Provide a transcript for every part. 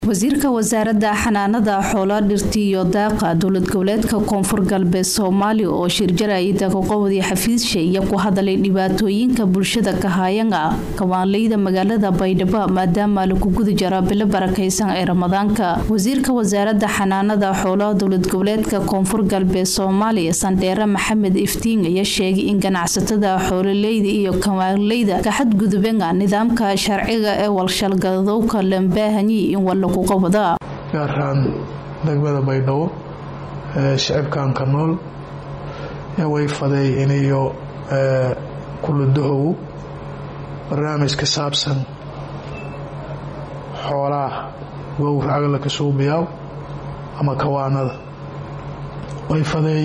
wasiirka wasaaradda xanaanada xoolaa dhirta iyo daaqa dowlad goboleedka koonfur galbeed soomaaliya oo shirjarayda kaqowdii xafiisha iyo ku hadalay dhibaatooyinka bulshada kahaayanga kawaanleyda magaalada baydhabo maadaama lagu guda jaraa bilo barakaysan ee ramadaanka wasiirka wasaaradda xanaanada xoolaha dowlad goboleedka koonfur galbeed soomaaliya sandheere maxamed iftiin ayaa sheegay in ganacsatada xoololeyda iyo kawaanleyda ka xadgudubeen nidaamka sharciga ee walshalgadowka lambaahanyi in wal gaar ahaan degmada baydhabo shicibkanka nool way faday iniyo kuludahow barnaamij ka saabsan xoolaha gowracaga laka suubiyaa ama kawaanada way faday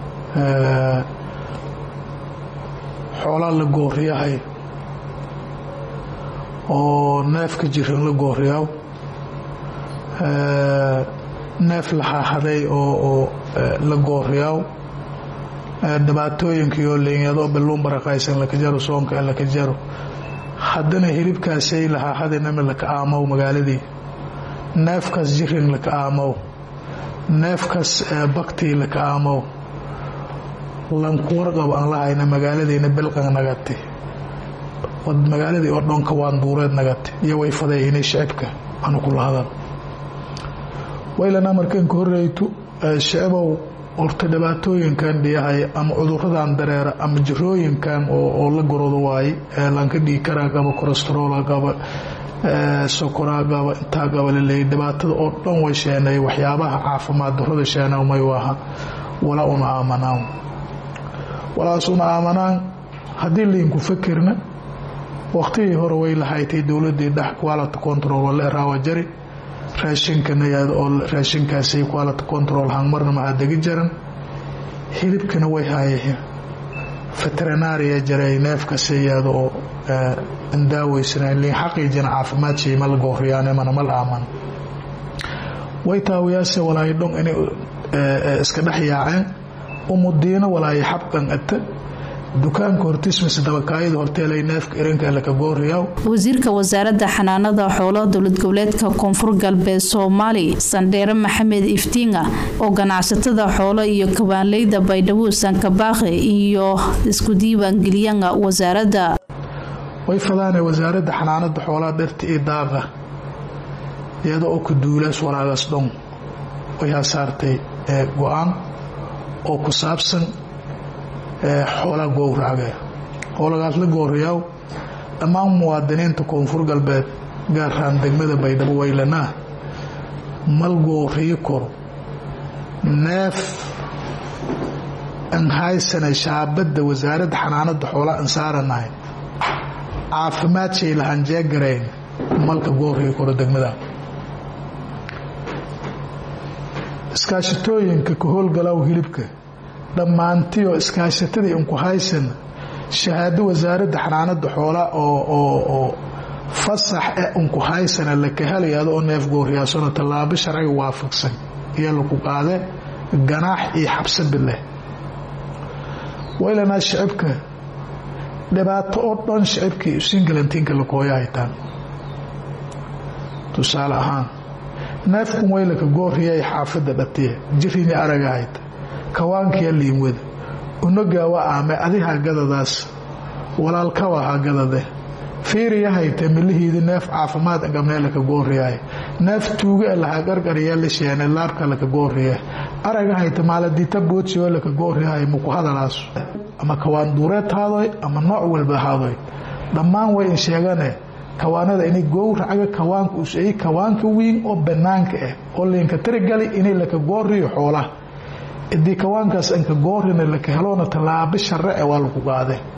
xoolaa la gooriyahay oo neefka jiran la gooriyaa neef laxaahaday oo la gooriyaaw dhibaatooyinkiioo liinyado balluun barakaysan laka jaro soonka laka jaro haddana hilibkaasay laxaahadanama laka aamow magaaladii neefkaas jirin laka aamow neefkaas baktii laka aamow lankuwarqab aan lahayna magaaladiina bilqan nagati magaaladii oo dhanka waan duureed nagati iyo way faday inay shicibka aanu kula hadan waylana markanka horeyto shicibow horta dhibaatooyinkan dhiyahay ama cuduradan dareera ama jirooyinkan oo la gorodo waaye lanka dhiikaraa qaba kolestarola qaba sokoraa qaba intaa qaba laleeyay dhibaatada oo dhan way sheenay waxyaabaha caafimaad darada sheena may waaha walaa una aamanaan walaas una aamanaan haddii liinku fakirna waqtigii hore way lahaytay dowladii dhex quality control wala raawa jari raashinkana oo raashinkaasay quality control hangmarna maxaa degi jaran hilibkana way haayaheen veterinaria jaray neefkasa yaado oo indaaweysanayn liin xaqiijina caafimaad shay ma la gooriyaane mana mal aaman way taawiyaase walaayo dhon inay iska dhex yaaceen umudiino walaayo xabqan ata dukaanka hortismis dabakaayada horteelay neefka iranka laka gooriyaw wasiirka wasaaradda xanaanada xoolaha dowlad goboleedka koonfur galbeed soomaali sandheere maxamed iftiinga oo ganacsatada xoolo iyo kawaanleyda baydhabo sankabaaqe iyo isku diiwaangeliyanga wasaaradda way fadaane wasaaradda xanaanada xoolaha dhirta iyo daaqa iyada oo ku duulaas walaagaas dhon way hasaartay go-aan oo ku saabsan xoolaa gowracga xoolagaas la gooriyaaw dhammaan muwaadiniinta koonfur galbeed gaar ahaan degmada baydhabo waylanaa mal gooriyo koro neef an haysana shaabadda wasaaradda xanaanada xoolaa an saaranahay caafimaad shay lahaan jeegarayn malka gooriyo koro degmada iskaashatooyinka ka howlgalaaw hilibka dhammaantioo iskaashatadii inku haysan shahaado wasaaradda xanaanada xoolaa oo fasax e inku haysana laka helayaado oo neef gooriyaasano tallaabo sharciga waafaqsan iyo laku qaade ganaax iyo xabsadi leh waylanaa shicibka dhibaato oo dhan shicibkii singalantiinka lakooya haytaan tusaale ahaan neefkun waylaka gooriyay xaafada dhatiye jirini araga hayta kawaankiya liimwada unogaawa aame adiha gadadaas walaalkawa ha gadade fiiriya hayte milihiidi neef caafimaad gabnee laka gooriyahay neef tuuga lahaa qarqariya la sheene laabka laka gooriya araga hayte maaladita boodsioo laka gooriyahay muku hadalaas ama kawaan duureed haadoy ama nooc walba haadoy dhammaan way in sheegane kawaanada inay gowracaga kawaanka usay kawaanka wiin oo banaanka ah oo liinka tirigali inay laka gooriyo xoolaha idii kawaankaas anka goorina laka heloona tallaabo sharre e waa lagu qaade